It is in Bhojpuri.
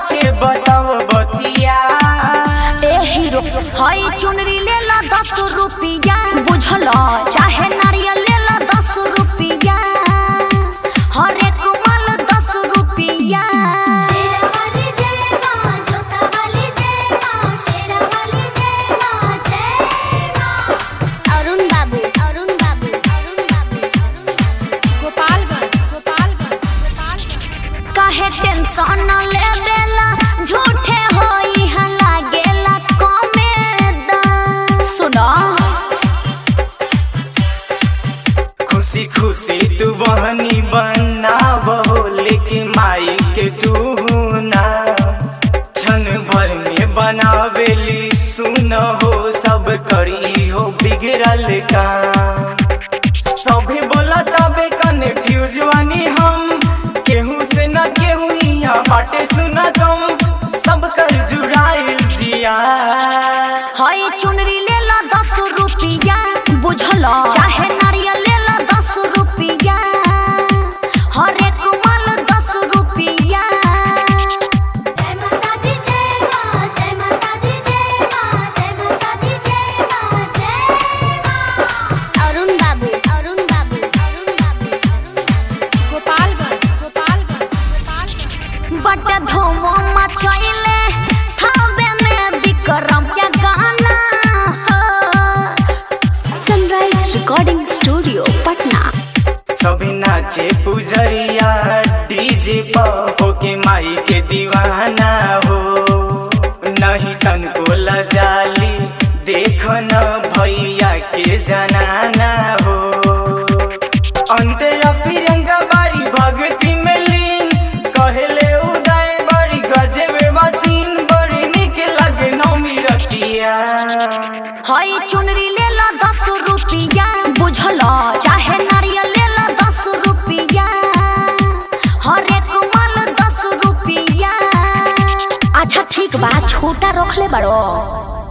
सचे बताव बतिया ए हीरो हाय चुनरी ले ला दस रुपया बुझल चाहे नारियल ले ला दस रुपया हर एक माल दस रुपया शेरावाली जय मां जोतावाली जय मां शेरावाली जय मां जय मां अरुण बाबू अरुण बाबू अरुण बाबू गोपालगंज गोपालगंज गोपालगंज काहे टेंशन ले बेला झूठे होई हा लागेला कमेदा सुनो खुशी खुशी तू बहनी बनाव हो लेकिन माई के तू ना क्षण भर में बनावेली सुन हो सब करी हो बिगड़ल का सभी बोला तबे कन्फ्यूज वानी हम केहू से न केहू यहाँ बाटे सुना कम सब कर जुड़ाइल जिया हाय चुनरी ले ला दस रुपया बुझल चाहे नारियल ले ला दस रुपया हर एक माल दस रुपया जय माता दी जय मां जय माता दी जय मां जय माता दी जय मां जय मां अरुण बाबू अरुण बाबू अरुण बाबू गोपालगंज गोपालगंज गोपालगंज बट धूम मचैले थावे में विक्रम या गाना सनराइज रिकॉर्डिंग स्टूडियो पटना सभी नाचे पुजरिया डीजे पर होके माई के दीवाना हो नहीं तन को लजाली देख न भैया के जनाना हो अंतरा प्रियंका बारी भक्ति में लीन कहले उदय बड़ी गजबे मसीन बड़ी निक लगे नौमी रतिया हाय चुनरी ले ला दस रुपया बुझल चाहे नारियल ले ला दस रुपया हर एक माल दस रुपया अच्छा ठीक बा छोटा रख ले बड़ो